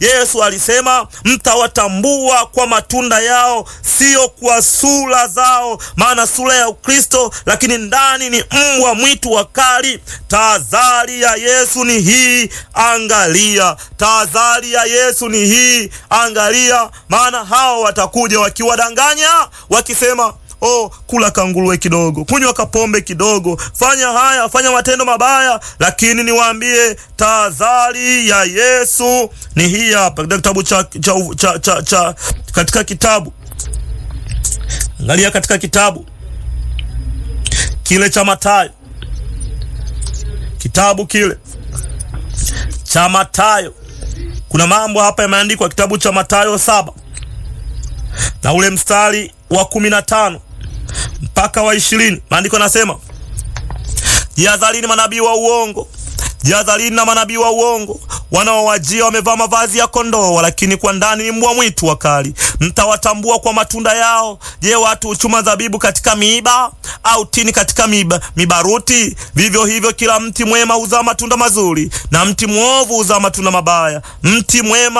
Yesu alisema mtawatambua kwa matunda yao, sio kwa sura zao, maana sura ya Ukristo lakini ndani ni mbwa mwitu wakali. Tahadhari ya Yesu ni hii, angalia. Tahadhari ya Yesu ni hii, angalia, maana hao watakuja wakiwadanganya, wakisema Oh, kula kanguruwe kidogo, kunywa kapombe kidogo, fanya haya, fanya matendo mabaya. Lakini niwaambie tahadhari ya Yesu ni hii hapa, katika kitabu cha, cha, cha, cha, cha katika kitabu angalia, katika kitabu kile cha Mathayo, kitabu kile cha Mathayo, kuna mambo hapa yameandikwa, kitabu cha Mathayo saba na ule mstari wa kumi na tano mpaka wa ishirini maandiko nasema, jihadharini manabii wa uongo, jihadharini na manabii wa uongo wanaowajia wamevaa mavazi ya kondoo, lakini kwa ndani ni mbwa mwitu wakali. Mtawatambua kwa matunda yao. Je, watu huchuma zabibu katika miiba au tini katika miba, mibaruti? Vivyo hivyo kila mti mwema huzaa matunda mazuri na mti mwovu huzaa matunda mabaya. Mti mwema